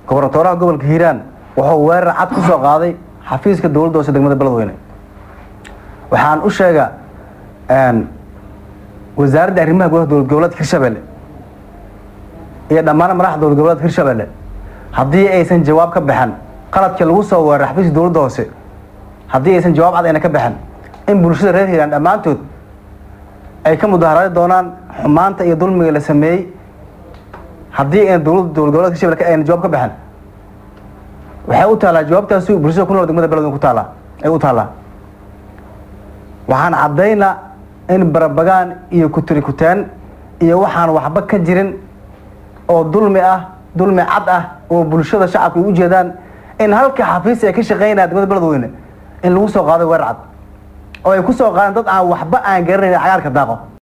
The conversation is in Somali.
gobernatooraha gobolka hiiraan wuxuu weerar cad ku soo qaaday xafiiska dowladda hoose degmada beledweyne waxaan u sheegaa wasaaradda arrimaha gudaha dowlad goboleedka hirshabelle iyo dhammaan madaxda dowlad goboleedka hirshabelle haddii aysan jawaab ka baxan qaladkii lagu soo weeraray xafiiska dowladda hoose haddii aysan jawaab cad ayna ka baxan in bulshada reer hiiraan dhammaantood ay ka mudaharaadi doonaan xumaanta iyo dulmiga la sameeyey haddii ayna dowladda dowlad goboleedka hirshabelle ayna jawaab ka baxan waxay u taallaa jawaabtaasi bulshada ku nool degmada beledweyne ku taallaa ay u taallaa waxaan caddaynaa in barabagaan iyo kutirikutaan iyo waxaan waxba ka jirin oo dulmi ah dulmi cad ah oo bulshada shacabka ay u jeedaan in halka xafiis ay ka shaqeynaya degmada beledweyne in lagu soo qaaday weerar cad oo ay ku soo qaadeen dad aan waxba aan garanayn cagaarka daaqo